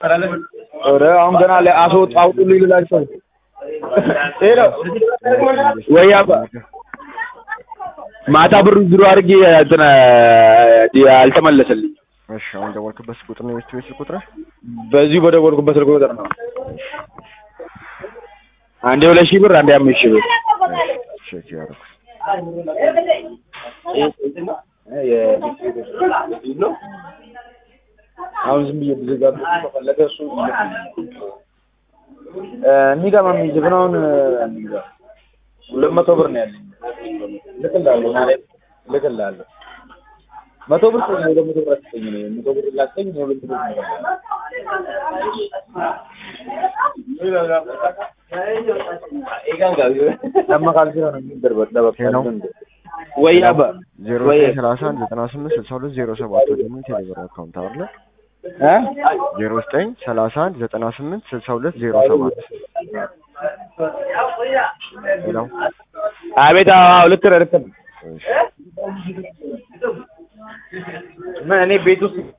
ኧረ አሁን ገና አስወጡ አውጡልኝ ልላቸው ሄሎ ወይ አባ ማታ ብሩ ዝሮ አድርጌ እንትን አልተመለሰልኝ። እሺ አሁን ደወልክበት ስልክ ቁጥር ነው የቤት ቤት ስልክ ቁጥር በዚሁ በደወልኩበት ስልክ ቁጥር ነው። አንዴ ሁለት ሺህ ብር አንዴ አምስት ሺህ ብር ቼክ ያደረኩት አሁን ዝም ብዬ ብዘጋ ከፈለገ እሱ የሚገባ የሚዝግ ነው። አሁን ሁለት መቶ ብር ነው ያለኝ። ልክልሃለሁ ማለት ልክልሃለሁ። መቶ ብር ስጠኝ፣ ሁለት መቶ ብር አትስጠኝ። እኔ መቶ ብር ላስጠኝ፣ እኔ ሁለት መቶ ብር ለመካል ሲሆን የሚደርበት ሄሎ ወይ አባ ዜሮ ወይ ዘጠኝ ሰላሳ አንድ ዘጠና ስምንት ስልሳ ሁለት ዜሮ ሰባት ወደ ምን ቴሌብር አካውንት አለ እ ዜሮ ዘጠኝ ሰላሳ አንድ ዘጠና ስምንት ስልሳ ሁለት ዜሮ ሰባት ሄሎ አቤት። አዎ ልክ ነህ፣ ልክ ነህ። እሺ ምን እኔ ቤት ውስጥ